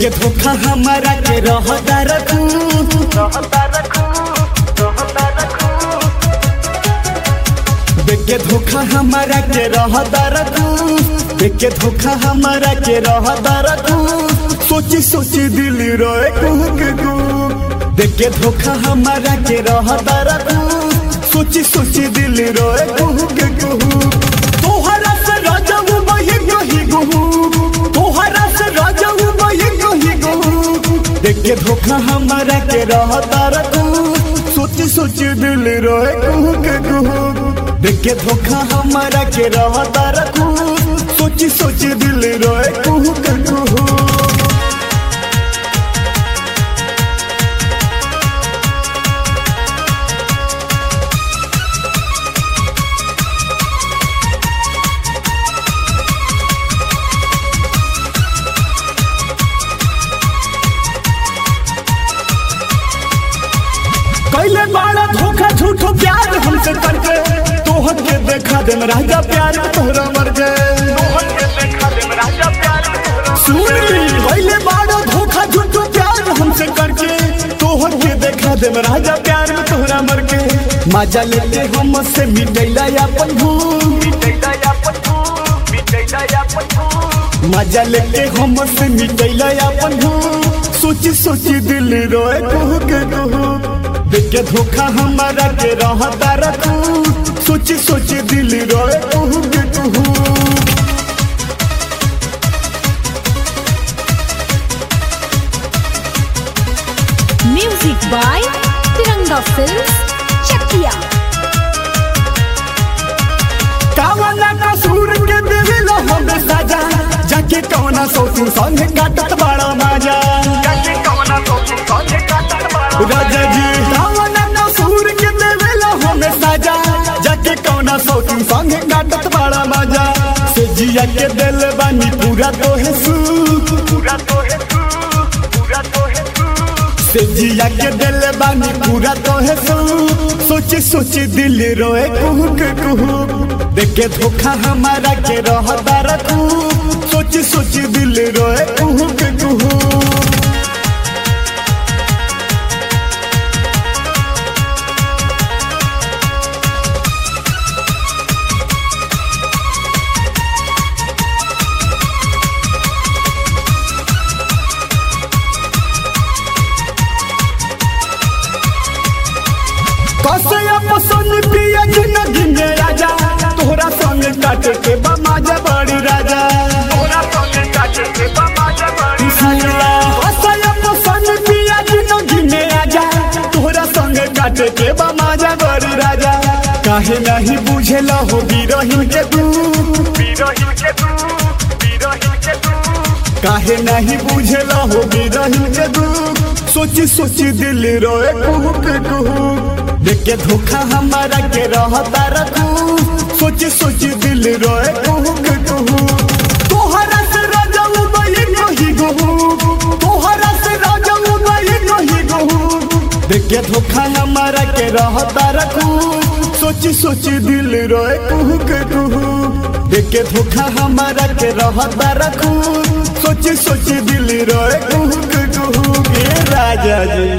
देखे धोखा हमारा के रहता रखू रहता रखू रहता रखू देखे धोखा हमारा के रहता रखू देखे धोखा हमारा के रहता रखू सोची सोची दिल रोए कुहक कु देखे धोखा हमारा के रहता रखू सोची सोची दिल रोए कुहक कुहू तोहरा से राजाऊ बही कही गुहू तोहरा से राजाऊ बही कही गुहू देखे धोखा हमारा के रहता रखू सोची सोची दिल रोए कुहक कुहू देखे धोखा हमारा के रहता रखू सोची सोची दिल रोए कुहक कुहू कैले बाड़ा धोखा झूठो प्यार हमसे करके तोहर के देखा दे राजा प्यार में तोहरा मर गए तोहर के देखा दे राजा प्यार में तोहरा सुन कैले बाड़ा धोखा झूठो प्यार हमसे करके तोहर के देखा दे राजा प्यार में तोहरा मर के मजा लेते हम से मिटैला अपन भूल मिटैला या पठू मिटैला या पठू मजा लेके हम से मिटैला अपन भूल सोची सोची दिल रोए कुहू के कुहू देखे धोखा हमारा के रहता रखू सोची सोची दिल रोए कुहू के कुहू Music by Tiranga Films, Chakia. कावना कसूर के दिल हमें सजा जाके कौना सोचू संग काटत बड़ा मजा जाके कवना तो तू संगे काटत बाड़ा राजा जी कावना कसूर के दिल हमें सजा जाके कौना सोचू संग काटत बड़ा मजा से जिया के दिल बानी पूरा तो है सू पूरा तो है तू पूरा तो है तू से जिया के दिल बानी पूरा तो है सू सोचे सोचे दिल रोए कुहुक कुहुक देखे धोखा हमारा के रहता रखू सोचे सोचे दिल रोए कुहुक कुहुक कसया पसंद पिया जिंदगी में राजा तोहरा संग काट के बमाजा बड़ी राजा तोहरा संगे काटे के बाबा जबड़ी कसया पसंद पिया जिंदगी में राजा तोहरा संग काट के बमाजा बड़ी राजा काहे नहीं बुझेला हो बिरहिन के तू बीरहिन के तू बीरहिन के तू काहे नहीं बुझेला हो बिरहिन के तू सोची सोची दिल रोए कुहू के कुहू देखे धोखा हमारा के रहता रखू सोची सोची दिल रोए कुहू के कुहू तोहरा से राजाऊ बही कही गहू तोहरा से राजाऊ बही कही गहू देखे धोखा हमारा के रहता रखू सोची सोची दिल रोए कुहू के कुहू देखे धोखा हमारा के रहता रखू सोची सोची दिल रोए कुहू के कुहू ए राजा जी